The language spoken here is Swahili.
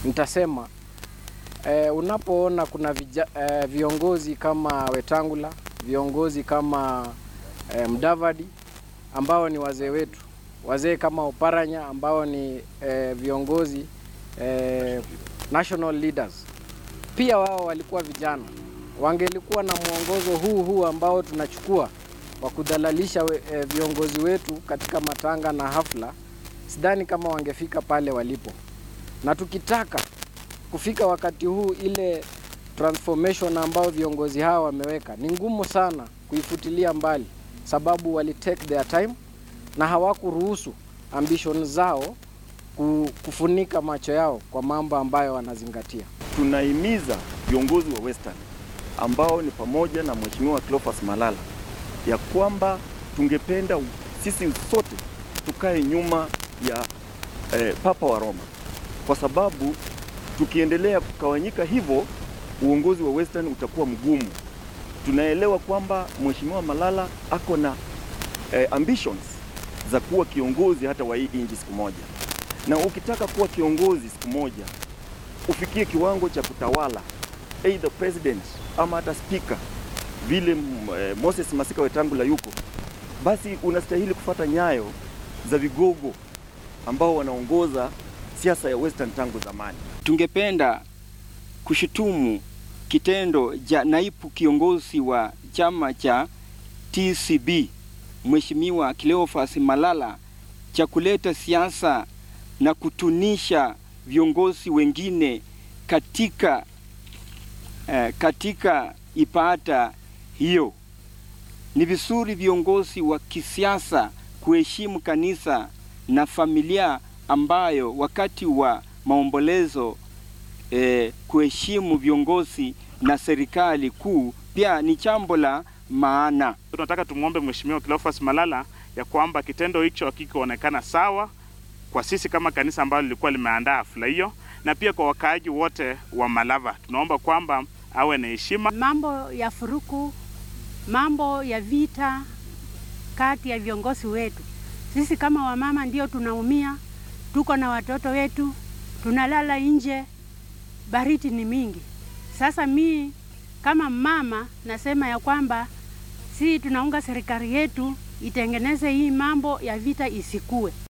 nitasema e, unapoona kuna vija, e, viongozi kama Wetangula, viongozi kama e, Mdavadi ambao ni wazee wetu, wazee kama Oparanya ambao ni e, viongozi e, national leaders, pia wao walikuwa vijana, wangelikuwa na mwongozo huu huu ambao tunachukua wa kudhalalisha we, e, viongozi wetu katika matanga na hafla, sidhani kama wangefika pale walipo, na tukitaka kufika wakati huu, ile transformation ambao viongozi hawa wameweka ni ngumu sana kuifutilia mbali, sababu wali take their time na hawakuruhusu ambition zao kufunika macho yao kwa mambo ambayo wanazingatia. Tunahimiza viongozi wa Western ambao ni pamoja na Mheshimiwa Cleophas Malala ya kwamba tungependa sisi sote tukae nyuma ya eh, Papa wa Roma, kwa sababu tukiendelea kukawanyika hivyo uongozi wa Western utakuwa mgumu. Tunaelewa kwamba Mheshimiwa Malala ako na eh, ambitions za kuwa kiongozi hata wa hii nchi siku moja, na ukitaka kuwa kiongozi siku moja ufikie kiwango cha kutawala either president ama hata speaker vile eh, Moses Masika Wetangula yuko, basi unastahili kufata nyayo za vigogo ambao wanaongoza siasa ya Western tangu zamani. Tungependa kushutumu kitendo cha naibu kiongozi wa chama cha TCB Mheshimiwa Cleophas Malala cha kuleta siasa na kutunisha viongozi wengine katika, eh, katika ibada hiyo. Ni vizuri viongozi wa kisiasa kuheshimu kanisa na familia ambayo wakati wa maombolezo eh, kuheshimu viongozi na serikali kuu pia ni jambo la maana. Tunataka tumwombe Mheshimiwa Cleophas Malala ya kwamba kitendo hicho hakikuonekana sawa kwa sisi kama kanisa ambalo lilikuwa limeandaa hafla hiyo, na pia kwa wakaaji wote wa Malava, tunaomba kwamba awe na heshima. Mambo ya furuku, mambo ya vita kati ya viongozi wetu, sisi kama wamama ndio tunaumia. Tuko na watoto wetu, tunalala nje, baridi ni mingi. Sasa mi kama mama nasema ya kwamba si tunaunga serikali yetu itengeneze hii mambo ya vita isikue.